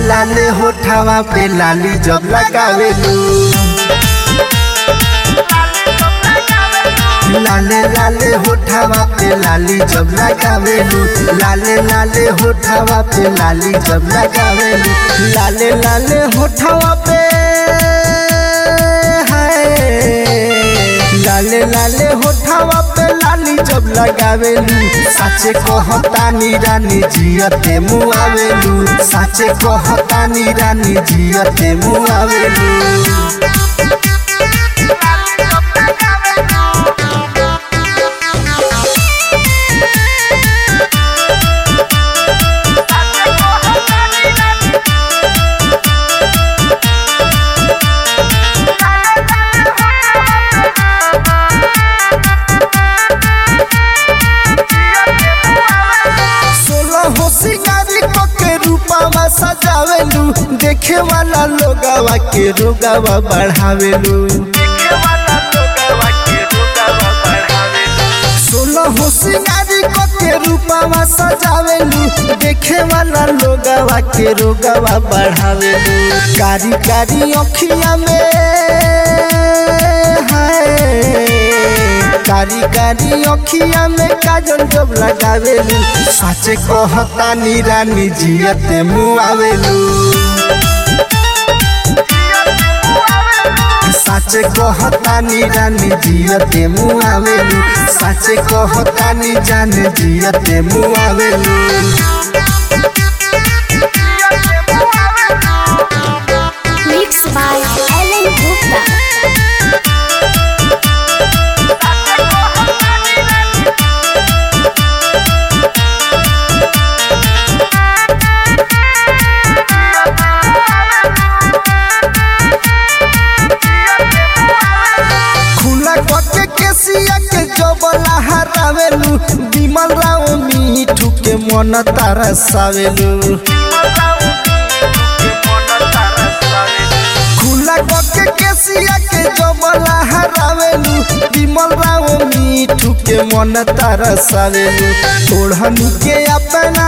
लाले होठावा पे लाली जब लगावेलू लाले लाले होठावा पे लाली जब लगावेलू लाले लाले होठावा पे लाली जब लगावेलू लाले लाले होठावा पे हाय लाले लाले होठावा पे लाली जब लगावेलू साचे कहतानी रानी जियते मुआवेलू साचे कहतानी रानी जियते मुआवेलू सोलह हो सिंगारी को के रूपावा सजावेलू देखे वाला लोगावा के रोगावा बढ़ावेलू सोलह हो सिंगारी को के रूपावा सजावेलू देखे वाला लोगावा के रोगावा बढ़ावेलू कारी कारी अखिया में हाय कारी कारी अखिया में काजल जब लगावेलू साचे कहतानी रानी जियते मुआवेलू साचे कहतानी रानी जियते मुआवेलू साचे कहतानी जाने जियते मुआवेलू Mixed by Ellen Gupta. खुला कके केसिया के जबला हरावेलू विमल राव मीठू के मन तरसावेलू खुला कके केसिया के जबला हरावेलू विमल राव मीठू के मन तरसावेलू ओढ़नी के अपना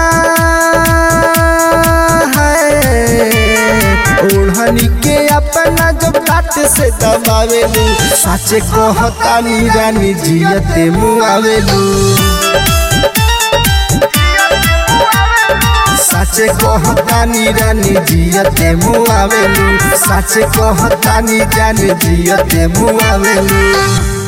है ओढ़नी के अपना जब काट से दबावेलू साचे कहतानी रानी जियते मुआवेलू साचे कहतानी रानी जियते मुआवेलू साचे कहतानी जानी जियते मुआवेलू